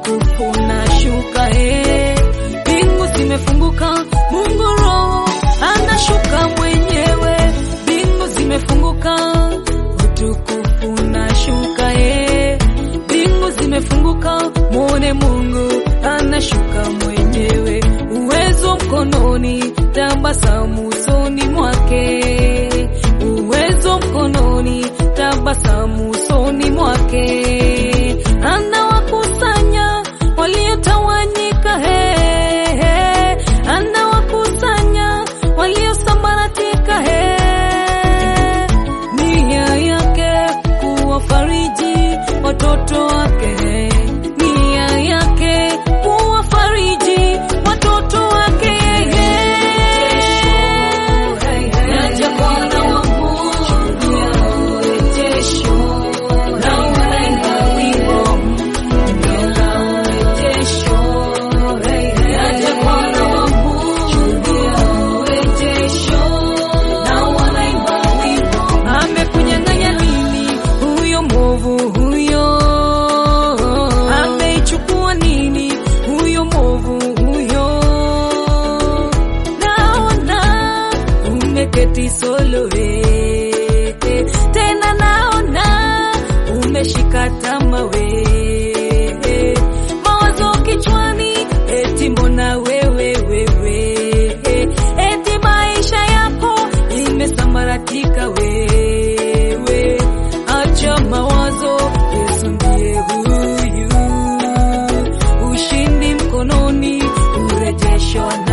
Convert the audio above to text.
utukufu na shuka eh. Mbingu zimefunguka, Mungu Roho anashuka mwenyewe. Mbingu zimefunguka, utukufu na shuka eh. Mbingu zimefunguka, muone Mungu anashuka mwenyewe. Uwezo mkononi, tabasamu usoni mwake. Uwezo mkononi, tabasamu usoni mwake. Anawakusanya waliotawanyika, he, he. Anawakusanya waliosambaratika, he. Nia yake kuwafariji watoto wake, nia yake kuwafariji watoto wake. Naja Bwana wangu, urejesho, na unaimba wimbo mpya, urejesho. Naja Bwana wangu, urejesho, na unaimba wimbo. Amekunyang'anya nini huyo mwovu huyo? Ameichukua nini huyo mwovu huyo? Naona umeketi solo we, tena naona umeshika tama we, mawazo kichwani, eti mbona wewe wewe, eti maisha yako imesambaratika wewe, acha mawazo, Yesu ndiye huyu, ushindi mkononi, urejesho